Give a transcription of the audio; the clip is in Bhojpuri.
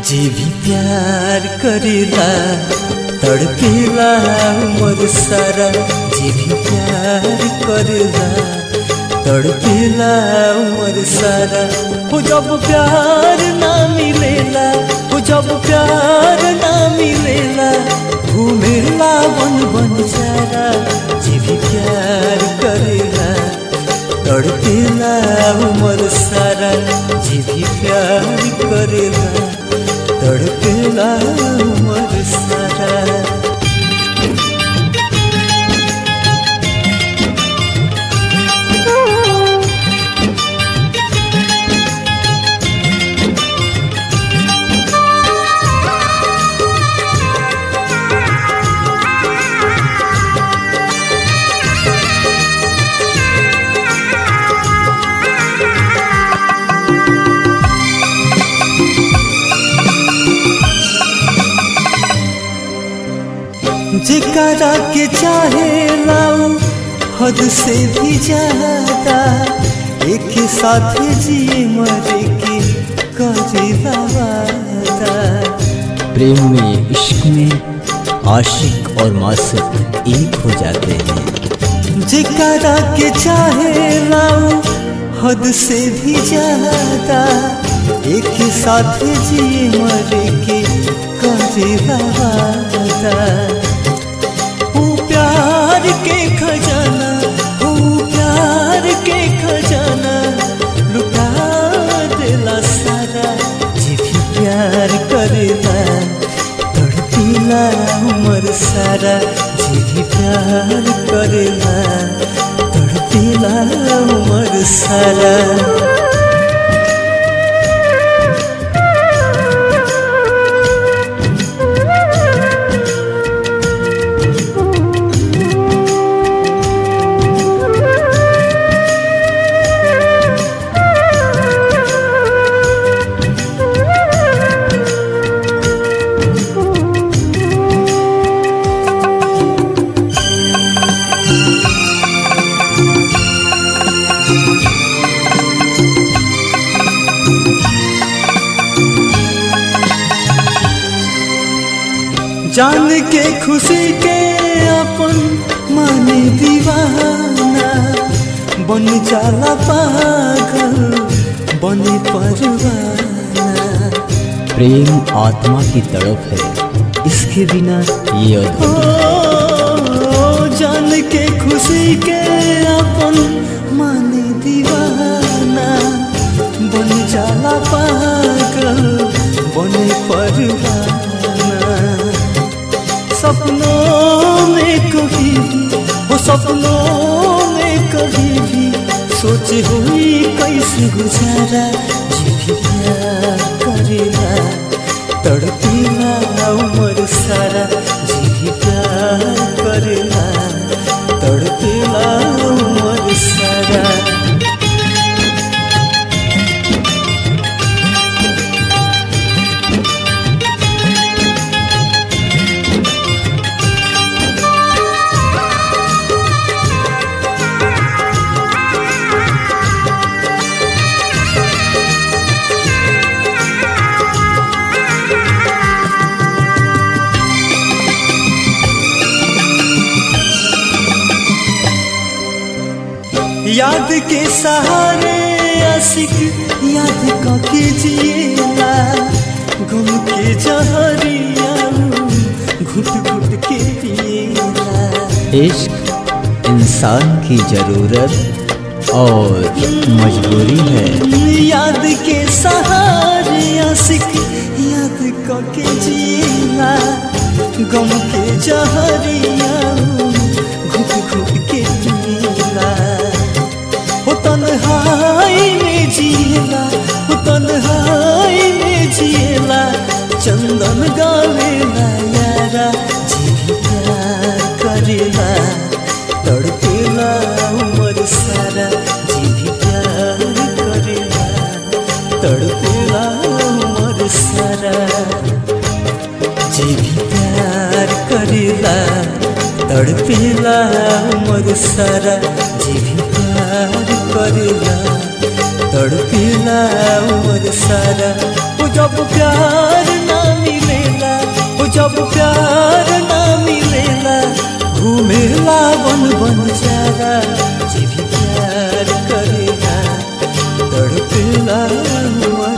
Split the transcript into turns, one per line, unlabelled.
जे भी प्यार करेला तड़पेला उमर सारा जे भी प्यार करेला तड़पेला उमर सारा हो जब प्यार ना मिलेला हो जब प्यार ना मिलेला घूमेला बन बन सारा जे भी प्यार करेला तड़पेला उमर सारा जे भी प्यार करेला तड़पेला उमर सारा जेकरा के चाहे लाऊ हद से भी ज्यादा एक साथ जिए मरे के करे वादा
प्रेम में इश्क में आशिक और मासक एक हो जाते हैं
जेकरा के चाहे लाऊ हद से भी ज्यादा एक साथ जिए मरे के करे वादा ओ प्यार के खजाना ओ प्यार के खजाना लुटा देला सारा जे भी प्यार करेला तड़पीला उमर सारा जे भी प्यार करेला तड़पीला उमर सारा जान के खुशी के अपन माने दीवाना बन जाला पागल बने परवाना
प्रेम आत्मा की तड़प है इसके बिना ये अधूरा
ओ जान के खुशी के अपन माने दीवाना बन जाला पागल बने परवाना सपनों में कभी भी वो सपनों में कभी भी सोचे हुई कैसे गुजारा जी भी प्यार करेला तड़पीला उमर सारा जी भी प्यार करेला तड़पीला उमर सारा याद के सहारे आशिक याद के जिएला गम के जहरिया घुट घुट के पिएला
इश्क इंसान की जरूरत और मजबूरी है
याद के सहारे आशिक याद के जिएला गम के जहरिया घुट घुट के पिएला हो तन्हाई में जिएला हो तन्हाई में जिएला चंदन गावेला यारा जी भी प्यार करेला तड़पेला उमर सारा जी भी प्यार करेला तड़पेला उमर सारा जे भी प्यार करेला तड़पेला उमर सारा जे भी प्यार करेला तड़पेला उमर सारा वो जब प्यार मिलेला ओ जब प्यार ना मिलेला घूमेला बन बन चारा जे भी प्यार करेला तड़पेला हुआ